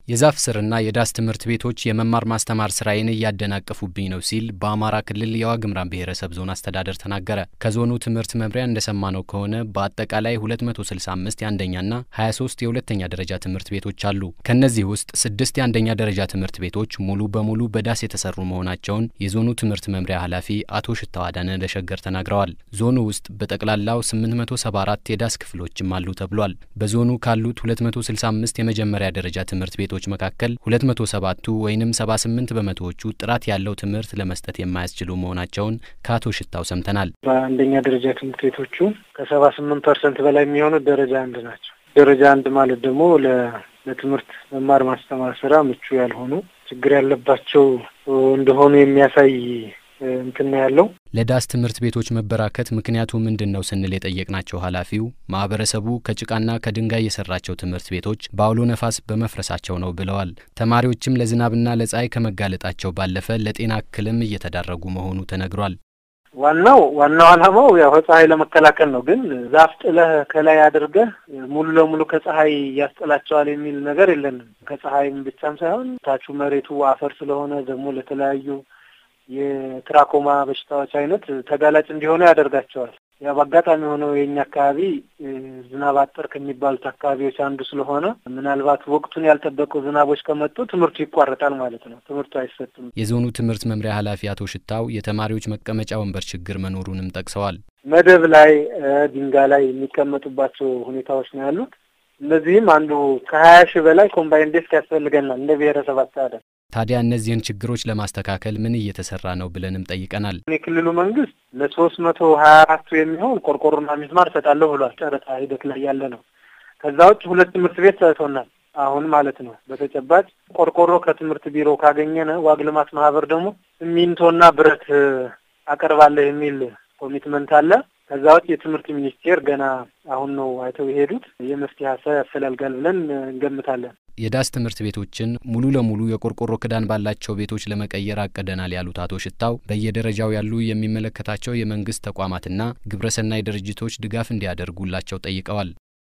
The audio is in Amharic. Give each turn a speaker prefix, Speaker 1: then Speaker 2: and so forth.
Speaker 1: የዛፍ ስርና የዳስ ትምህርት ቤቶች የመማር ማስተማር ስራዬን እያደናቀፉብኝ ነው ሲል በአማራ ክልል የዋግምራ ብሔረሰብ ዞን አስተዳደር ተናገረ። ከዞኑ ትምህርት መምሪያ እንደሰማነው ከሆነ በአጠቃላይ 265 የአንደኛና 23 የሁለተኛ ደረጃ ትምህርት ቤቶች አሉ። ከእነዚህ ውስጥ ስድስት የአንደኛ ደረጃ ትምህርት ቤቶች ሙሉ በሙሉ በዳስ የተሰሩ መሆናቸውን የዞኑ ትምህርት መምሪያ ኃላፊ አቶ ሽታው አዳነ ለሸገር ተናግረዋል። ዞኑ ውስጥ በጠቅላላው 874 የዳስ ክፍሎችም አሉ ተብሏል። በዞኑ ካሉት 265 የመጀመሪያ ደረጃ ትምህርት ቤቶች መካከል 207ቱ ወይም 78 በመቶዎቹ ጥራት ያለው ትምህርት ለመስጠት የማያስችሉ መሆናቸውን ከአቶ ሽታው ሰምተናል።
Speaker 2: በአንደኛ ደረጃ ትምህርት ቤቶቹ ከሰባ ስምንት ፐርሰንት በላይ የሚሆኑት ደረጃ አንድ ናቸው። ደረጃ አንድ ማለት ደግሞ ለትምህርት መማር ማስተማር ስራ ምቹ ያልሆኑ ችግር ያለባቸው እንደሆኑ የሚያሳይ እንትን ያለው
Speaker 1: ለዳስ ትምህርት ቤቶች መበራከት ምክንያቱ ምንድን ነው ስንል የጠየቅናቸው ኃላፊው ማህበረሰቡ ከጭቃና ከድንጋይ የሰራቸው ትምህርት ቤቶች በአውሎ ነፋስ በመፍረሳቸው ነው ብለዋል። ተማሪዎችም ለዝናብና ለፀሐይ ከመጋለጣቸው ባለፈ ለጤና እክልም እየተዳረጉ መሆኑ ተነግሯል።
Speaker 2: ዋናው ዋናው ዓላማው ያው ፀሐይ ለመከላከል ነው። ግን ዛፍ ጥለህ ከላይ አድርገህ ሙሉ ለሙሉ ከፀሐይ ያስጥላቸዋል የሚል ነገር የለንም። ከፀሐይም ብቻም ሳይሆን ታቹ መሬቱ አፈር ስለሆነ ደግሞ ለተለያዩ የትራኮማ በሽታዎች አይነት ተጋላጭ እንዲሆኑ ያደርጋቸዋል። ያው በአጋጣሚ የሆነው የእኛ አካባቢ ዝናብ አጠር ከሚባሉት አካባቢዎች አንዱ ስለሆነ ምናልባት ወቅቱን ያልጠበቁ ዝናቦች ከመጡ ትምህርቱ ይቋረጣል ማለት ነው። ትምህርቱ አይሰጥም።
Speaker 1: የዞኑ ትምህርት መምሪያ ኃላፊ አቶ ሽታው የተማሪዎች መቀመጫ ወንበር ችግር መኖሩንም ጠቅሰዋል።
Speaker 2: መደብ ላይ ድንጋይ ላይ የሚቀመጡባቸው ሁኔታዎች ነው ያሉት። እነዚህም አንዱ ከሀያ ሺህ በላይ ኮምባይን ዴስክ ያስፈልገናል እንደ ብሔረሰብ አስተዳደር
Speaker 1: ታዲያ እነዚህን ችግሮች ለማስተካከል ምን እየተሰራ ነው ብለንም ጠይቀናል።
Speaker 2: የክልሉ መንግስት ለሶስት መቶ ሀያ አራቱ የሚሆን ቆርቆሮና ሚስማር እሰጣለሁ ብሏል። ጨረታ ሂደት ላይ ያለ ነው። ከዛ ውጭ ሁለት ትምህርት ቤት ሰጥቶናል። አሁን ማለት ነው። በተጨባጭ ቆርቆሮ ከትምህርት ቢሮ ካገኘነ ዋግ ልማት ማህበር ደግሞ ሲሚንቶና ብረት አቀርባለሁ የሚል ኮሚትመንት አለ። ከዛ ውጭ የትምህርት ሚኒስቴር ገና አሁን ነው አይተው የሄዱት የመፍትሄ ሀሳብ ያፈላልጋል ብለን እንገምታለን።
Speaker 1: የዳስ ትምህርት ቤቶችን ሙሉ ለሙሉ የቆርቆሮ ክዳን ባላቸው ቤቶች ለመቀየር አቅደናል ያሉት አቶ ሽታው በየደረጃው ያሉ የሚመለከታቸው የመንግስት ተቋማትና ግብረሰናይ ድርጅቶች ድጋፍ እንዲያደርጉላቸው ጠይቀዋል።